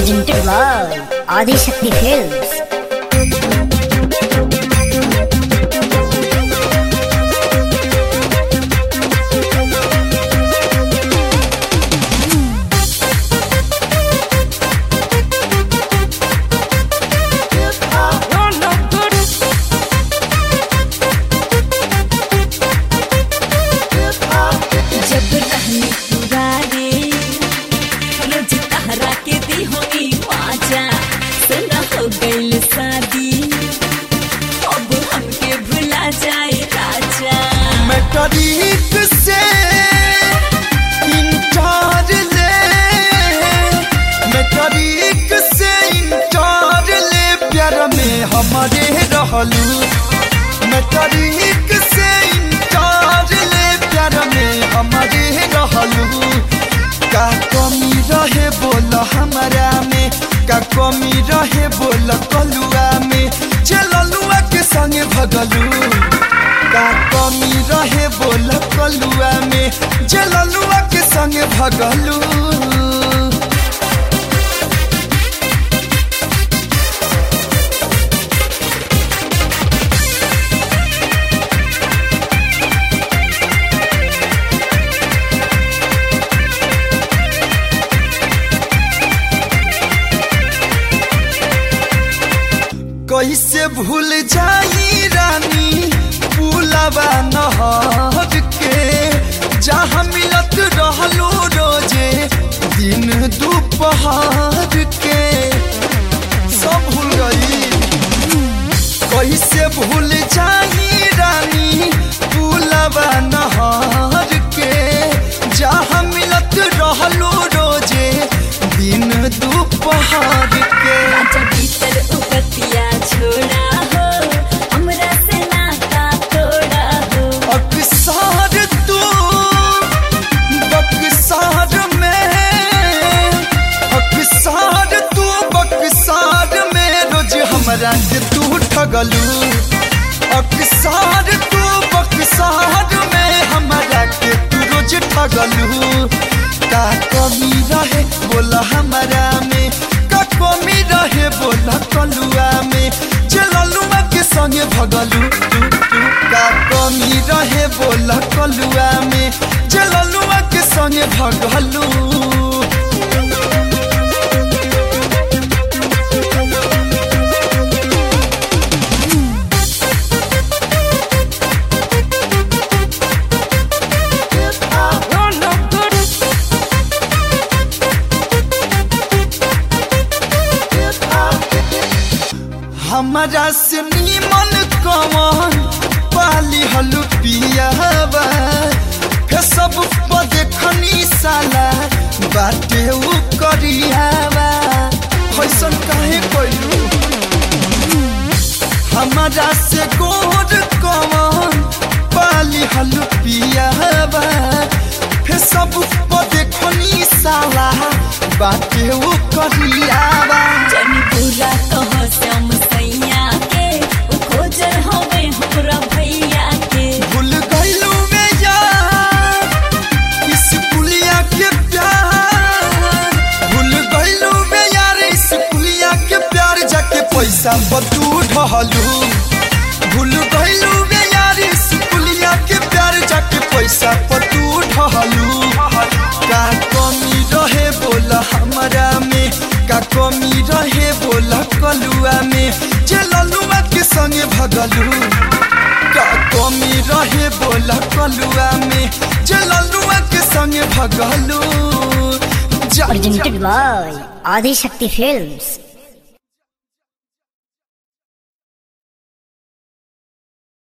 presented by Adi Shakti Films. जब रहनी पुराने रोज तहरा के दी होगी माजा सुना हो गईल शादी अब हमके भुला जाए राजा मैट्रिक से इंटर ले मैट्रिक से इंटर ले प्यार में हमारे रहलू मैट्रिक से इंटर ले प्यार में हमारे रहलू का कमी रहे बोल हमारा में का कमी रहे बोल कलुआ में चललुआ के संगे भगलू का कमी रहे बोल कलुआ में जललुआ के संगे भगलू कैसे भूल जाई रानी पुलवा नहर के जहाँ मिलत रहलो रोजे दिन दोपहर के सब भूल गई कैसे भूल जाई रानी पुलवा नहर के जहाँ मिलत रहलो रोजे दिन दोपहर के राजा भीतर उपतिया छोड़ा हो हमरा से नाता तोड़ा हो अक्सर तू बक्सार में अक्सर तू बक्सार में रोज हमरा के तू ठगलू अक्सर तू बक्सार में हमरा के तू रोज ठगलू का कमी रहे बोला हमारा में का कमी रहे बोला कलुआ में चललुआ के संगे भगलू तू तू का कमी रहे बोला कलुआ में चललुआ के संगे भगलू हमारा से नीमन कमन पाली हलु पियावा फे सब पर देखनी साला बाटे उ करियावा कैसन काहे कइलू हमारा से गोर कमन पाली हलु पियावा फे सब पर देखनी साला बाटे उ करियावा जनी बुरा कहो श्याम सैया के उ खोजल हवे हमरा भैया के भूल गईलू में यार इस पुलिया के प्यार भूल गईलू में यार इस पुलिया के प्यार जाके पैसा बतू ढहलू भूल गईलू में यार इस पुलिया के प्यार जाके पैसा पतू ढहलू का कमी रहे बोला हमारा में का कमी रहे बोला कलुआ में चललुआ के संगे भगलू का कमी रहे बोला कलुआ में चललुआ के संगे भगलू जा Presented by Adi Shakti Films.